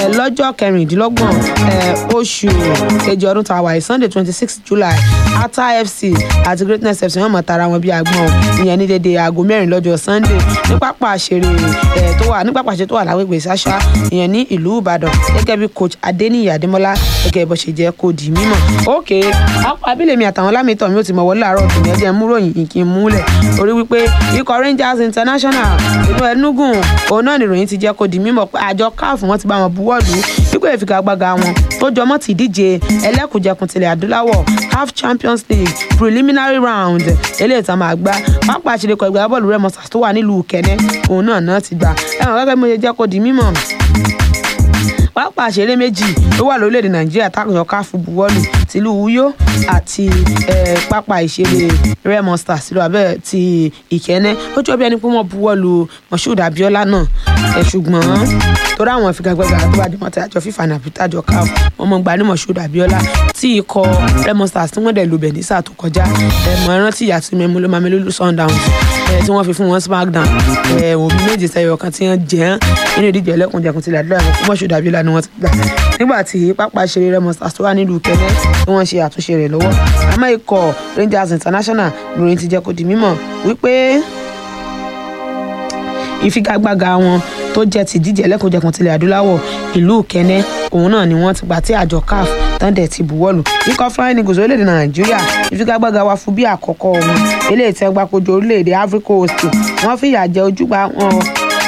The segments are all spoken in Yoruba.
eh, lọ́jọ́ kẹrìndínlọ́gbọ̀n eh, oṣù kejì ọdún tá a wà yìí sunday twenty six july ata fc àti greatness fc wọ́n mọ̀ tara wọn bí agbọ́n ìyẹn ní dédé aago mẹ́rin lọ́jọ́ sunday ní pápá àṣeré eh, tó wà ní pápá àṣeré tó wà lágbègbè sáṣá ìyẹn ní ìlú ìbàdàn gẹ́gẹ́ bí coach adeniyi adémọ́lá gẹ́gẹ́ bó ṣe jẹ́ kó di mímọ̀ ok apá abílẹ̀ mi àtàwọn lámìtọ̀ mi ò ti mọ̀ wọlé àárọ̀ tòun ẹ̀jẹ̀ múròyìn ìkí múlẹ̀ orí wípé ikọ̀ rangers international inú ẹnugun òun náà nìròyìn ti jẹ́ kó di mímọ̀ pé àjọ caf wọn ti bá wọn buwọ́lù wípé ìfigagbága wọn tó jọmọ́ ti díje ẹlẹ́kùnjẹkùn tilẹ̀ adúláwọ̀ caf champions league preliminary round eléyìí tá a máa gbá pápá àṣìlẹ̀kọ̀ ìgbà bọ́ọ̀lù rẹ̀ mọ́sàs tó wà nílùú kẹ́nẹ́ òun náà náà ti gbà ẹ̀wọ̀n gẹ́gẹ́ bí mo ṣe jẹ́ kó di mímọ̀ pápá àṣeré méjì ló wà lórílẹ̀‐èdè nàìjíríà tákùnjọ káfù buwọ́lù tìlú uyo àti eh, pápá ìṣeré remo stars tìlú abẹ́ ti ìkẹ́nẹ́ ó jọ bí ẹni pé wọ́n buwọ́lù moshood abiola náà ẹ̀ ṣùgbọ́n torí àwọn ìfigagbága tó bá dé mọ́tò àjọ fífa nàbí tàjọ káfù wọ́n mọ̀ gbà ní moshood abiola tí ikọ̀ remo stars tí wọ́n dẹ̀ lò bẹ̀ ní sáà tó kọjá ẹ̀ mọ̀ ẹran tí ìyá tí mẹ́múlò mamelulu sundowns ẹ̀ tí wọ́n fi fún wọn smackdown ẹ̀ òbí méje sẹ́yọ̀ kan tí wọ́n jẹ́ nínú ìdíje ẹlẹ́kùnjẹkùn tilẹ̀ àdúrà ẹ̀mọ́ moshood abiola ni wọ́n ti gbà nígbà tí pápá ìṣeré remo stars tó wà nílùú kẹ́lẹ́ tí wọ́n ṣe àtúnṣe rẹ̀ lọ́wọ́ àmọ́ ikọ̀ rangers international lórin ti jẹ́ kó di mímọ̀ wípé ìfigagbága wọn tó jẹ́ ti díje ẹlẹ́kùnjẹkùn tilẹ̀ adúláwọ̀ ìlú kẹ́nẹ́ òun náà ni wọ́n ti gbà tí àjọ caf tán dẹ̀ ti buwọ́lù ikọ̀ flying eagles orílẹ̀-èdè nàìjíríà ìfigagbága wa fún bí àkọ́kọ́ wọn eléyìí tẹ́ gbàkojú orílẹ̀-èdè africa coast wọ́n fìyà jẹ ojúgbà wọn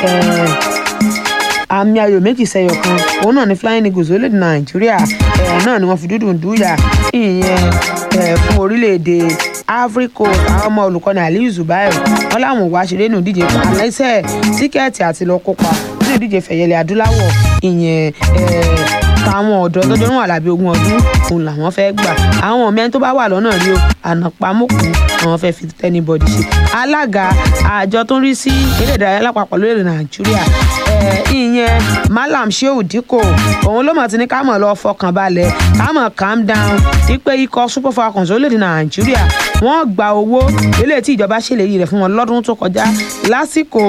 àmì ayò méjì sẹyọ kan òun náà ni flying eagles orílẹ̀-èdè nàìjíríà ẹ̀ náà ni wọ́n fi dúdú dúyà ìyẹn ẹ̀ fún orílẹ̀-èdè africa àwọn ọmọ olùkọ́ni aliyu zubair wọn làwọn wá ṣeré nù díje àlẹ́sẹ̀ tíkẹ́ẹ̀tì àti lọ kópa nínú ìdíje fẹ̀yẹlẹ̀ adúláwọ̀ ìyẹn táwọn ọ̀dọ́ tọ́jú ọ̀run àlàbí ogún ọdún òun làwọn fẹ́ gbà àwọn ọ̀mí ẹni tó bá wà lọ́nà rí o ànàpamọ́kù àwọn fẹ́ fi tẹ́nibọ̀dì ṣe alága àjọ tó ń rí sí eré ìdárayá lápapọ̀ lórílẹ̀ nàìjíríà ìyẹn malam sheu dikko òun ló mọ̀ tí ní ká mọ̀ lọ fọkàn balẹ̀ ká mọ̀ calm down wípé ikọ̀ super falcons orílẹ̀-èdè nàìjíríà wọ́n gba owó eléyìí tí ìjọba ṣèlérí rẹ̀ fún wọn lọ́dún tó kọjá lásìkò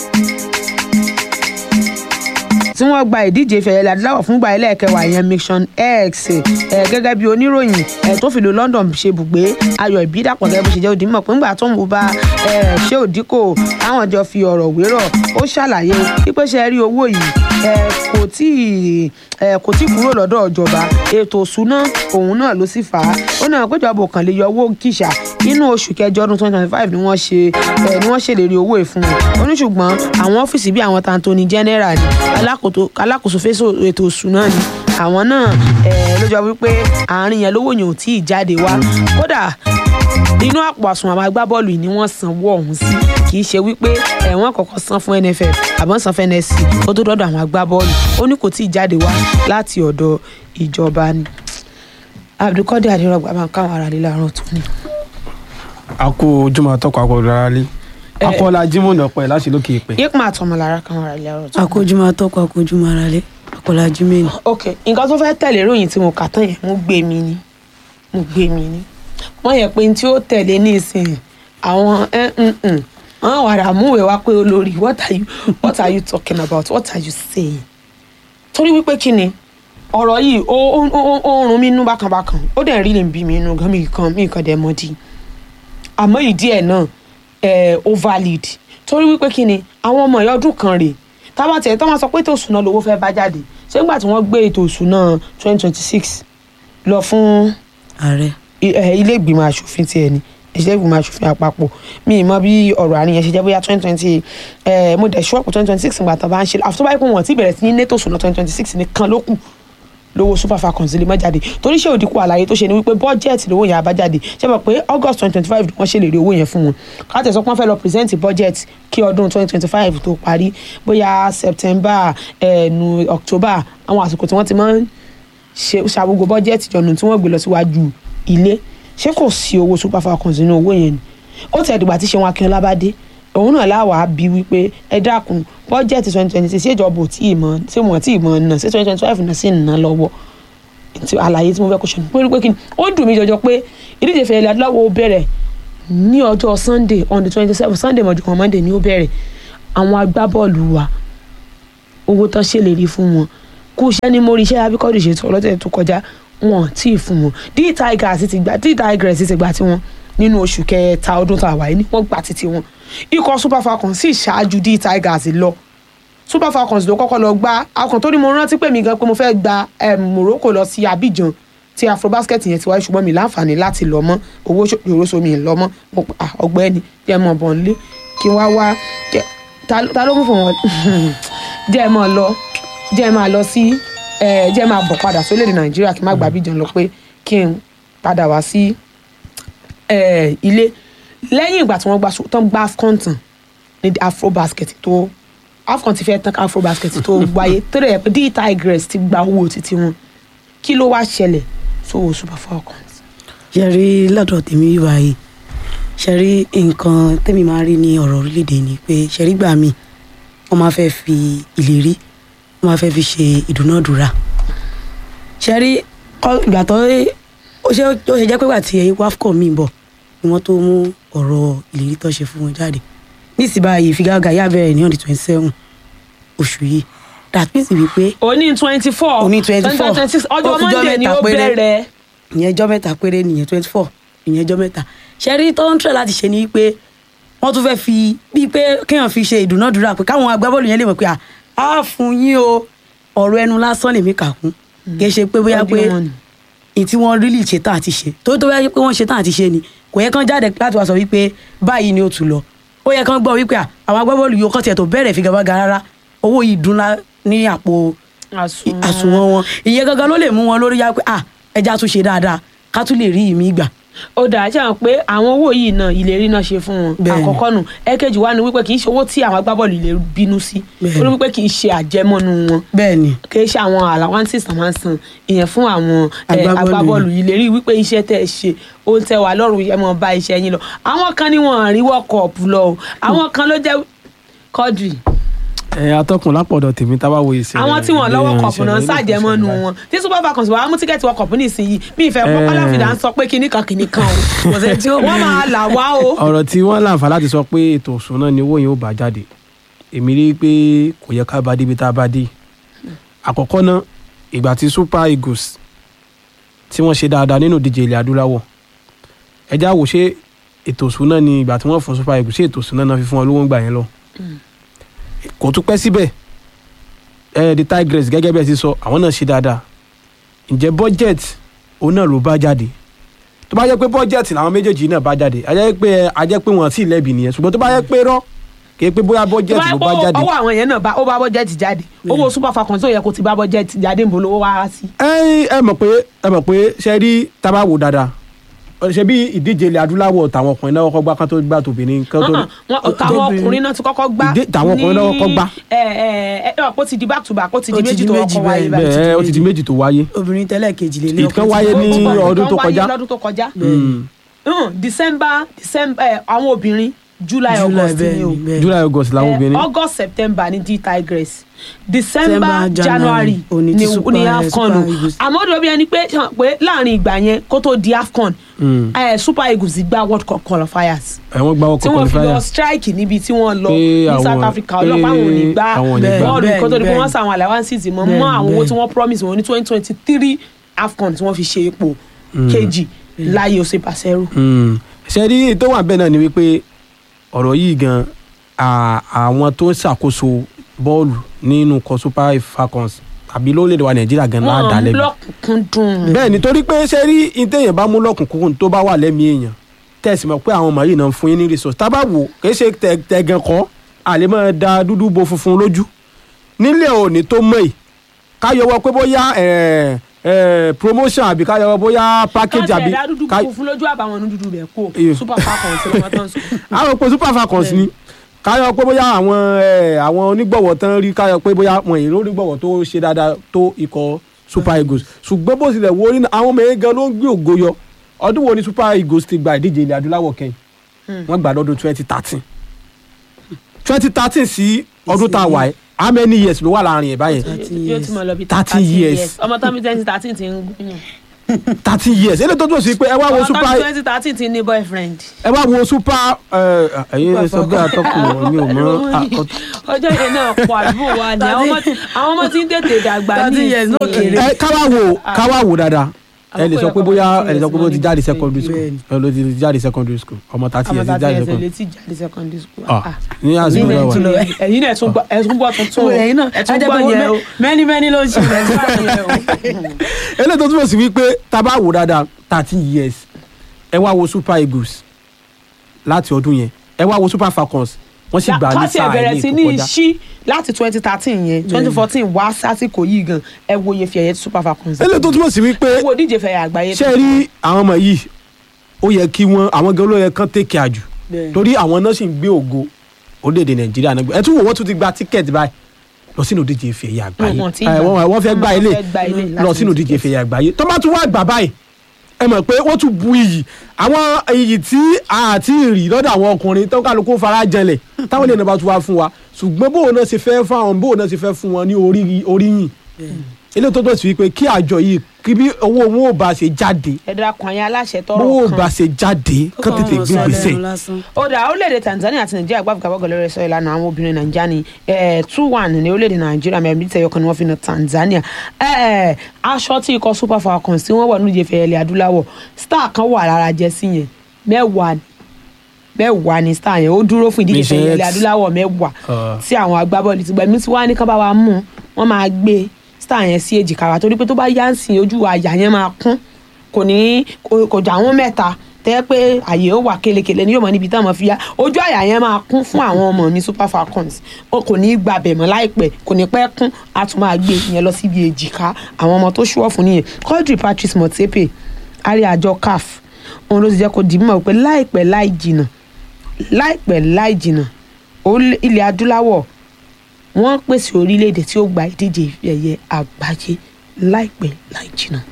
tí wọ́n gba ìdíje ìfẹ̀yẹ̀lẹ̀ adúláwọ̀ fúngbà ẹlẹ́ẹ̀kẹwàá ìyẹn mission x ẹ̀ gẹ́gẹ́ bí oníròyìn ẹ̀ tó fi lo london ṣe bùgbé ayọ̀ ìbídàpọ̀ gẹ́gẹ́ bó ṣe jẹ́ òdìmọ̀ pé ńgbà tó ń bá ẹ̀ ṣé òdìkò táwọn jọ fi ọ̀rọ̀ wérọ̀ ó ṣàlàyé wípé ṣe rí owó yìí ẹ̀ kò tí ẹ̀ kò tí kúrò lọ́dọ̀ ìjọba ètò òṣùná òun náà ló sì fà á ó náà péjọba òkàn lè yọ owó kìṣà inú oṣù kẹjọ ọdún twenty twenty five ni wọ́n ṣe ẹ̀ ni wọ́n ṣèlérí owó ìfún wọn ó ní ṣùgbọ́n àwọn ọ́fíìsì bíi àwọn tantoni general ni alákòóso fẹ́sọ̀ ètò òṣùná ni àwọn náà ló jọ wípé àárín yẹn lówó yẹn ò tí ì jáde wá kódà inú àpò àsùnwọ̀n àwọn agbábọ́ọ̀lù yìí ni wọ́n sanwó ọ̀hún sí kì í ṣe wípé ẹ̀wọ̀n kọ̀ọ̀kan san fún nff àbọ̀n san fún nsc ó tó dọ́dọ̀ àwọn agbábọ́ọ̀lù ó ní kò tí ì jáde wá láti ọ̀dọ̀ ìjọba ni abdulkadir adirọgba máa ń káwọn ará lílà àárọ̀ tó ní. a kú ojúmọ́ àtọkọ àkọọdọ rárá lé akọọlá jimoh ọpẹ láti lókè ìpè. yípa àtọmọlára káwọn ará lílà àárọ̀ tó ní. akójúmọ́ atọ́kọ akójúmọ́ ara lé akọlá jimmy ni. ok nǹkan tó fẹ́ tẹ̀lé ròyìn tí mo kà tán yẹn mo gbé mi ni mo gbé mi ni wọ́n yẹ pé tí ó tẹ̀lé ní ìsìn àwọn wọ́n wàrà múwèé wá pé olórí what are you what are you talking about what are you saying torí wípé kí ni ọ̀rọ̀ yìí ó ó ó rún mi nú bákanbákan ó dẹ̀ rí lè bí mi nú gan mi kan mi kan dẹ̀ mọ́ di àmọ́ ìdí ẹ̀ náà ẹ̀ ó valid torí wípé kí ni àwọn ọmọ ìyá ọdún kan rèé tábà tẹ̀ tọ́ máa sọ pé ètò òṣùná lówó fẹ́ bá jáde ṣé nígbà tí wọ́n gbé ètò òṣùná twenty twenty six lọ fún ààrẹ ilé ìgbìmọ̀ asòfin tiẹ̀ ni ilé ìgbìmọ̀ asòfin àpapọ̀ mi ì mọ bí ọ̀rọ̀ àárín yẹn ṣe jẹ́ bóyá twenty twenty mo dẹ̀ ṣọ́ọ̀pù twenty twenty six ìgbà tán bá ń ṣe àfitọ́ báyìí pé wọ́n ti bẹ̀rẹ̀ sí ní neto òṣùná twenty twenty six nìkan ló kù lówó super falcons lè má jáde torí ṣé òdìkú àlàyé tó ṣe ni wípé bọ́jẹ̀tì lówó yẹn àbá jáde ṣé mọ̀ pé august twenty twenty five wọ́n ṣèlérí owó yẹn fún wọn káàtẹ̀ sọ pé wọ́n fẹ́ lọ present budget kí ọdún twenty twenty five tó parí bóyá september ẹ̀ẹ́nu october àwọn àsìkò tí wọ́n ti máa ń ṣe ṣàgbogbo bọ́jẹ̀tì jọ̀nù tí wọ́n gbé lọ síwájú ilé ṣé kò sí owó super falcons nínú owó yẹn ni ó tẹ̀ dìgbà tí ṣe wọn akínọlá bá dé òun náà láwàá bí wípé ẹ dákun bọ́jẹ̀tì twenty twenty six ṣèjọba ò tí ì mọ ṣé wọn tí ì mọ náà ṣé twenty twenty five náà sì ń ná lọ́wọ́ àlàyé tí mo fẹ́ kó ṣe pé pé kí ni ó dùn mí jọjọ pé ìdíje fẹ̀yẹ̀lẹ̀ adúláwọ̀ ó bẹ̀rẹ̀ ní ọjọ́ sunday on the twenty seven sunday mọ̀jú kan monday ni ó bẹ̀rẹ̀ àwọn agbábọ́ọ̀lù wa owó tán ṣèlérí fún wọn kú iṣẹ́ ní mórí iṣẹ́ abíkọ́dù ṣètò ọlọ́tẹ̀ tó kọjá wọn tí ì fún wọn d tigers ti gbà d tigers ti gbà tiwọn nínú oṣù kẹta ọdún tá a wà yìí ni wọ́n gbà títí wọn ikọ̀ super falcons sì ṣáájú d tigers lọ super falcons ló kọ́kọ́ lọ gbá akàn tó ní mo rántí pé mi gan pé mo fẹ́ gba em, morocco lọ sí abidjan tí afrobasket yẹn ti wáyé ṣùgbọ́n mi láǹfààní láti lọ mọ́ owó yòróso mi lọ mọ́ mo pa ah, ọgbẹ́ni jẹ́ mọ́ bọ̀ nílé kí n wá wá jẹ́- ta ta ló mú fún wọn jẹ́ mọ́ lọ jẹ́ máa lọ sí eh, jẹ́ máa bọ̀ padà sórílẹ̀-èdè nàìjíríà kí n má gba abidjan lọ pé kí n padà wá sí eh, ilé lẹ́yìn ìgbà tí wọ́n gba tán gba afcon tán ní afrobasket tó afcon ti fẹ́ tán ká afrobasket tó wáyé tó dẹ̀ yẹ pé d tigers ti gba owó títí wọn kí ló wá ṣẹlẹ̀ sówó super falcons. ṣe rí lọ́dọ̀ tèmi wíwá yìí ṣe rí nǹkan tèmi máa rí ní ọ̀rọ̀ orílẹ̀-èdè ni pé ṣe rí gbà mí wọ́n máa fẹ́ fi ìlérí wọ́n máa fẹ́ fi ṣe ìdúnàdúrà ṣe rí kọ́- ìgbà tó ó ṣe ó ṣe jẹ́ pé ìgbà tí wafco mi bọ̀ ni wọ́n tó mú ọ̀rọ̀ ìlérí tó ṣe fún wọn jáde nísìnyí báyìí ìfigagbága yà bẹ̀rẹ̀ ní on the twenty seven oṣù yìí that means wípé òní twenty four Òní 24. twenty six ọjọ́ Ó kù ọjọ́ monday ni mẹ́ta ó péré. bẹ̀rẹ̀ ìyẹn ẹjọ́ mẹ́ta péré nìyẹn twenty four ìyẹn ẹjọ́ mẹ́ta ṣẹ́rí tó ń tẹ̀ láti ṣe ni pé wọ́n tún fẹ́ fi bíi pé kéèyàn fi ṣe ìdúnàdúrà pé káwọn agbábọ́ọ̀lù yẹn lè mọ̀ pé à á fún yín o ọ̀rọ̀ ẹnu lásán lèmi kà kún kì í ṣe pé bóyá pé Ọdún wọn ni. ní tí wọ́n rílì ṣe tán àti ṣe tó tó bóyá pé wọ́n ṣe tán àti ṣe ni kò yẹ kán jáde láti wá sọ wípé báyìí ni ó tún lọ ó yẹ kán gbọ́ wípé à, àwọn agbábọ́ọ̀lù yìí ó kọ́ tiẹ̀ tó bẹ̀rẹ̀ figagbága rárá owó yìí dúnlá ní àpò àsùnwọ̀n àsùnwọ̀n wọn ìyẹn gangan ló lè mú wọn lórí yá pé à ẹja tún ṣe dáadáa ká tún lè rí ìmí gbà. ó dáa ṣe hàn pé àwọn owó yìí náà ìlérí náà ṣe fún wọn Bẹ́ẹ̀ni. àkọ́kọ́ nù ẹ̀kejì wá ni wípé kì í ṣe owó tí àwọn agbábọ́ọ̀lù lè bínú sí Bẹ́ẹ̀ni. torí wípé kì í ṣe àjẹmọ́nú wọn bẹ́ẹ̀ ni kì í ṣe àwọn allowances tó máa ń san ìyẹn fún àwọn eh, Agbábọ́ọ̀lù agbábọ́ọ̀lù ìlérí wípé iṣẹ́ tẹ́ ẹ ṣe ó ń tẹ́ wà lọ́rùn ẹ mọ̀ bá iṣẹ́ yín lọ àwọn kan ní wọn rí world cup lọ o àwọn kan ló jẹ́ kọ́dùrì ẹ atọ́kùn lápọ̀dọ̀ tèmi tá a bá wo ìṣẹ̀lẹ̀ àwọn tí wọn lọ́wọ́ ìṣẹ̀lẹ̀ kọ̀ọ̀pù náà ń ìṣẹ̀lẹ̀ ṣàjẹmọ́nu ìṣẹ̀lẹ̀ wọn tí super falcons wàá mú tíkẹ́ẹ̀tì wọ kọ̀ọ̀pù nísìnyí bí ìfẹ́ pọ́ Eh. kọ́láfìdá ń sọ pé kinní kan kinní kan o kò sẹ́ni tí ó wọ́n máa là wá o. ọ̀rọ̀ tí wọ́n láǹfà láti sọ pé ètò òṣùná ni owó yẹn ó bá jáde èmi rí i pé kò yẹ ká bá débi tá a bá dé àkọ́kọ́ náà ìgbà tí super eagles tí wọ́n ṣe dáadáa nínú ìdíje ilẹ̀ adúláwọ̀ ẹjá wò ṣé ètò òṣùná ni ìgbà tí wọ́n fún super eagles ṣé ètò òṣùná náà fi fún wọn lówó ń gbà yẹn lọ kò tún pẹ́ síbẹ̀ ẹ the tigress gẹ́gẹ́ bẹ́ẹ̀ ti sọ àwọn náà ṣe dáadáa ǹjẹ́ budget òun náà ló bá jáde tó bá jẹ́ pé bọ́jẹ̀tì làwọn méjèèjì náà bá jáde a jẹ́ pé a jẹ́ pé wọ́n sì lẹ́bi nìyẹn ṣùgbọ́n tó bá jẹ́ pé rọ́ kì í pé bóyá bọ́jẹ̀tì ló bá jáde. ọwọ́ àwọn yẹn náà bá ó bá bọ́jẹ́tì jáde owó super falcons tó yẹ kó ti bá bọ́jẹ́tì jáde ń bolo owó wá sí. ẹ ẹ mọ̀ pé ẹ mọ̀ pé ṣe rí tábà wò dáadáa ṣe bí ìdíje ilẹ̀ adúláwọ̀ tàwọn ọkùnrin náà kọ́kọ́ gbá kán tó gbá tòbìnrin kán tó. Hàn-hàn, wọn- táwọn ọkùnrin náà ti kọ́kọ́ gbá Ìdí- táwọn ọkùnrin náà kọ́kọ́ gbá. ẹ ẹ ẹ ẹ ó ti di back to back ó ti di Ó ti méjì di tó méjì ọkọ̀ wáyé bẹ́ẹ̀, báyìí. bẹ́ẹ̀ ó ti di méjì tó wáyé. obìnrin tẹ́lẹ̀ kejì lè lé Ìkan ọkùnrin wáyé tí- ní Ó ti wáyé ọdún tó wáyé kọjá. lọ́dún tó kọjá. Mm. Hmm, december december ẹ, àwọn obìnrin july July august bẹ́ẹ̀ ni o ni, bẹ́ẹ̀. july august làwọn Eh, obìnrin. august september ni d tigress december December, january January, òní ni ti Super- ni eh, afcon o Super Eagles. àmọ́ ó dòbí ẹni pé hàn pé láàrin ìgbà yẹn kó tó di afcon Mm. eh, super eagles gba world cup qualifiers ẹ wọ́n gbá tí ọkọ̀ wọ́n fi lọ qualifier. strike níbi tí wọ́n lọ Pé ní àwọn- south africa pé ọlọ́pàá àwọn ò ní gbá àwọn ò ní gbá. bọ́ọ̀lù kó tó di pé Bẹ́ẹ̀ni, wọ́n sàwọn allowances mọ́ mọ́ Bẹ́ẹ̀ni, àwọn owó tí bẹ́ẹ̀ni. wọ́n promise wọn ní twenty twenty three afcon tí wọ́n fi ṣe ipò kejì láyé ose pàṣẹrù. Mm. ṣe rí tó wà bẹ́ẹ̀ náà ni wípé ọ̀rọ̀ yìí gan à- àwọn tó ń ṣàkóso bọ́ọ̀lù nínú kọ super falcons tàbí lórílẹ̀‐èdè wa nàìjíríà gan náà dá wọ́n lẹ́bi. lọ́kùnkúndùn. bẹ́ẹ̀ ni torí pé ṣe rí ìtẹ̀yìn bá mú lọ́kùnkúndùn tó bá wà lẹ́mìí èèyàn tẹ̀sí mọ̀ pé àwọn ọmọ yìí náà ń fún yín ní resource tá a bá wò kì í ṣe tẹ- tẹ̀gàn kọ́ àlè máa da dúdú bo funfun lójú nílẹ̀ òní tó mọ̀ yìí ká yọwọ́ pé bóyá ẹ̀, ẹ̀, promotion àbí ká yọwọ́ bóyá package àbí káàtì ẹ̀dá dúdú ká- funfun lójú àbàwọn ní dúdú rẹ̀ kó Iyo. super falcons ló máa tán sùn. àwọn pé super falcons ni káyọ̀ pé bóyá àwọn ẹ̀, àwọn onígbọ̀wọ̀ tán rí káyọ̀ pé bóyá wọn èrò onígbọ̀wọ̀ tó ṣe dáadáa tó ikọ̀ super eagles ṣùgbọ́n bó tilẹ̀ wo nínú àwọn ọmọ yẹn gan ló ń gbé ògo yọ ọdún wo ni super eagles ti gba ìdíje ilẹ̀ adúláwọ̀ kẹ́yìn wọ́n gbà lọ́dún twenty thirteen twenty thirteen sí ọdún tá a wà yìí how many years ló wà láàrin ẹ̀ báyẹn Thirteen yóò years. ti mọ lọ bí 13 years. ọmọ tán bí twenty thirteen ti ń gúnyàn. thirty years eléyìí tó túmọ̀ sí pé ẹ wá wo super ọ̀tọ́ twenty thirteen ti ní boyfriend. ẹ wá wo super ẹ, ẹ̀yin ẹ sọ bí atọ́kùn mi ò mọ àkọ́tún. ọjọ́ yẹn náà pọ̀ àdúgbò wa ni àwọn ọmọ tí- àwọn ọmọ tí ń tètè dàgbà ní Thirty years náà ìsìn. kéré. ẹ káwá wo káwá wo dáadáa ẹ lè sọ pé bóyá ẹ lè sọ pé bó ti jáde secondary school Bẹ́ẹ̀ni. ẹ ló ti jáde secondary school ọmọ thirty àmọ́ years ti tàbí jáde ẹsẹ̀ secondary létí jáde secondary school. Ah, Ah. ní àsìkò Ẹ̀yin náà náà wà. tún lọ- ẹ̀yin náà tún gbọ́ ẹ̀sùn gbọ́ tuntun o. ẹ̀yin náà ẹ̀tún ajẹ́ gbọ́ pé yẹn o. mẹ́ni mẹ́ni ló ń ṣe ẹ̀tún gbọ́ yẹn o. eléyìí tó túmọ̀ sí wípé tá a bá wò dáadáa thirteen years ẹ wá wo super eagles láti ọdún yẹn ẹ wá wo super falcons wọ́n sì gbà ní kọ́sì ẹ̀ sáà bẹ̀rẹ̀ ilé sí ní ìkọjá ṣí láti twenty thirteen yẹn twenty fourteen wá sásìkò yìí gan ẹ wo iye fìyà yẹn tí super falcons. eléyìí tó túmọ̀ sí wípé ẹ wo díje fẹ̀yà àgbáyé. ṣé ẹ rí àwọn ọmọ yìí ó yẹ kí wọ́n àwọn gan ló yẹ kán take care jù torí àwọn náà sì ń gbé ògo orílẹ̀-èdè nàìjíríà náà gbé ẹ tún wò wọ́n tún ti gba tíkẹ́ẹ̀tì báyìí lọ sínú díje ife ẹ̀yà àgbáyé Wọ́n ti ẹ, gbà. wọ́n wọ́n fẹ́ gba Wọ́n ilé fẹ́ gba ilé lọ láti sínú ní díje ife ẹ̀yà àgbáyé tó bá tún wá gbà báyìí ẹ mọ̀ pé wọ́n tún bu iyì àwọn iyì tí a ti rí lọ́dọ̀ àwọn ọkùnrin tó kálukú fara jẹlẹ̀ táwọn ènìyàn bá tún wá fún wa ṣùgbọ́n bóun náà ṣe fẹ́ fún àwọn bóun náà ṣe fẹ́ fún wọn ní orí oríyìn eléyìí tó tó sí wípé kí àjọ yìí kí bí owó wọn ò bá ṣe jáde ẹ dákun àyàn aláṣẹ bówó ò tọrọ bá kan. ṣe jáde kán tètè gbé gbèsè ó dà orílẹ̀-èdè Tanzania àti Nàìjíríà gbàgbé kábọ̀ gọlẹ́rẹ́ sọ ìlànà àwọn obìnrin Nàìjíríà ni two one ní orílẹ̀-èdè Nàìjíríà mẹ́rin bíi tẹ̀yọ̀kan ni wọ́n fi na Tanzania Eh, eh, aṣọ tí ikọ̀ Super Falcons tí wọ́n wọ̀ nídìí ìfẹ́ ilẹ̀ adúláwọ̀ star kan wà lára jẹ́sí yẹn mẹ́wàá ni mẹ́wàá ni star yẹn ó dúró fún ìdíje ìfẹ́ Mission ilẹ̀ X. adúláwọ̀ mẹ́wàá Ah. tí àwọn agbábọ́ọ̀lù ti gbà mí tí wọ́n á ní ká bá wa mú wọ́n máa gbé star yẹn sí èjìká wa torí pé tó bá yá ń sìn ojú àyà yẹn máa kún kò ní kò kò jà wọ́n mẹ́ta tẹ́ pé àyè ó wà kélekèle ní yóò mọ níbi táwọn ọmọ fi yá ojú àyà yẹn máa kún fún àwọn ọmọ ní Super Falcons O kò ní í gbàbẹ̀ mọ́ láìpẹ́ kò ní pẹ́ kún a tún máa gbé ìyẹn lọ síbi èjìká àwọn ọmọ tó ṣúwọ́ fún nìyẹn Quadri Patrice Motsepe àrí àjọ CAF òun ló ti jẹ́ kó dì í mọ̀ pé láìpẹ́ láì jìnnà láìpẹ́ láì jìnnà orílẹ̀- ilẹ̀ adúláwọ̀ wọ́n pèsè orílẹ̀-èdè tí ó gba ìdíje ife ẹ̀yẹ àgbáyé láìpẹ́ láì jìnnà.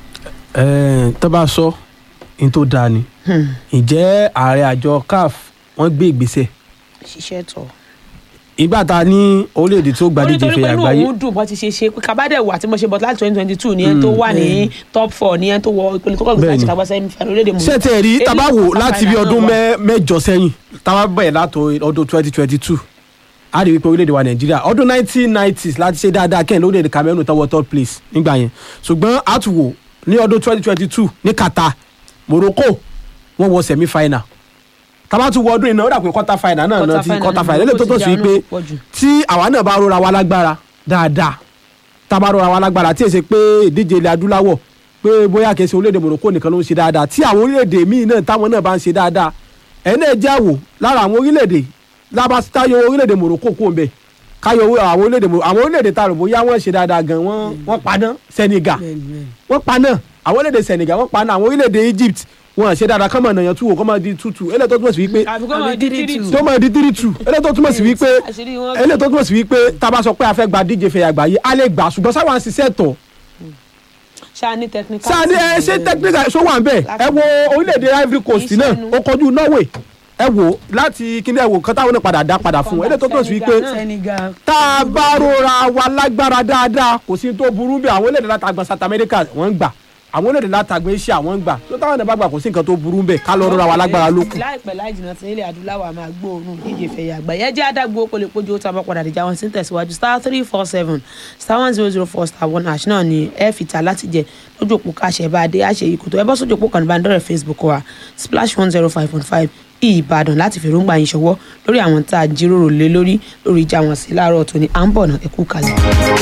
Ẹ, tó bá sọ ní tó dáa ni Hmm. ǹjẹ́ ààrẹ àjọ CAF wọ́n gbé ìgbésẹ̀ ṣiṣẹ́ tọ̀. ìgbà ta ní orílẹ̀-èdè tó gba díje nítorí ife pé inú àgbáyé òun dùn bó ti ṣe ṣe pé kábàdẹ̀ wà tí mo ṣe bọ̀ láti twenty twenty two ní ẹni tó wà ní top four ní ẹni tó wọ ìpele tó kọ̀ gbèsè Bẹ́ẹ̀ni. àti kàgbà sẹ́mi fẹ́ orílẹ̀-èdè mọ̀. ṣé tẹ̀ rí Èyí tábà wò tó láti bí final ọdún náà wà. mẹ́- mẹ́jọ sẹ́yìn tábà bẹ̀rẹ̀ látọ̀ ọdún twenty twenty two a rí wípé orílẹ̀-èdè wa nàìjíríà ọdún nineteen nineties láti ṣe dáadáa kẹ́hìn lórílẹ̀-èdè Cameroon tó wọ third place nígbà yẹn ṣùgbọ́n àtúwò ní ọdún twenty twenty two ní Qatar Morocco wọ́n wọ semi final tábà tún wọ ọdún iná ó dà pé quarter final náà náà ti quarter final lẹ́lẹ̀ tó tó sí pé tí àwa náà bá rora wa lágbára dáadáa tá a bá rora wa lágbára tí èsè pé ìdíje ilẹ̀ adúláwọ̀ pé bóyá kìí ṣe orílẹ̀-èdè Morocco nìkan ló ń ṣe dáadáa tí àwọn orílẹ̀-èdè míì náà táwọn náà bá ń ṣe dáadáa ẹ̀ náà jẹ́ àwò lára àwọn orílẹ̀-èdè lábàtáyọ orílẹ̀-èdè Morocco kó ń bẹ̀ káyọ owó àwọn orílẹ̀-èdè Mo- àwọn orílẹ̀-èdè tá a rò bóyá wọ́n ṣe dáadáa gan wọ́n wọ́n paná Senegal wọ́n paná àwọn orílẹ̀-èdè Senegal wọ́n paná àwọn orílẹ̀-èdè Egypt wọ́n ṣe dáadáa kọ́mọ nàyàn túwò kọ́mọ di tútù eléyìí tó túmọ̀ sí wípé àbíkọ́ máa di three two. tó máa di three two eléyìí tó túmọ̀ sí wípé àṣírí wọn eléyìí tó túmọ̀ sí wípé tá a bá sọ pé a fẹ́ gba díje fẹ̀yà àgbáyé a lè gbà ṣùgbọ́n sáwọn à ń ṣiṣẹ́ tọ̀ ṣáà ní technical. sáà ní ẹ ṣe technical ṣó wà ń bẹ̀ ẹ wo orílẹ̀-èdè Ivory Coast náà Ìṣẹ́nu. ó kọjú Norway ẹ wo láti kíní ẹ wo kan táwọn náà padà dá padà fún eléyìí tó túmọ̀ sí wípé Senegal náà. Senegal tá a bá rora wa lágbára dáadáa kò sí tó burú bí àwọn orílẹ̀-èdè látàgbà South America wọ́n ń gbà àwọn orílẹ̀-èdè látàgbà Asia wọ́n ń gbà tó táwọn náà bá gbà kò sí nǹkan tó burú bẹ́ẹ̀ ká lọ rora wa lágbára lókun. láìpẹ́ láì jìnnà tí ilẹ̀ adúláwọ̀ a máa gbóòórùn díje fẹ̀yà àgbáyé ẹ jẹ́ adágbó kó lè pójú ó tábà padà dìjà wọn sí ń tẹ̀síwájú star three four seven star one zero zero four star one hash náà ni ẹ fi ta láti jẹ lójú òpó káṣẹ bá a dé àṣẹ yìí kò tó ẹ bọ́ sójú òpó kan ìbánidọ́rẹ̀ facebook wa splash one zero five point five ìbàdàn láti fèròǹgbà yín ṣọwọ́ lórí àwọn tá a jíròrò lé lórí lórí ìjà wọn sí láàárọ̀ tó ní à ń bọ̀ náà ẹ kú kalẹ̀.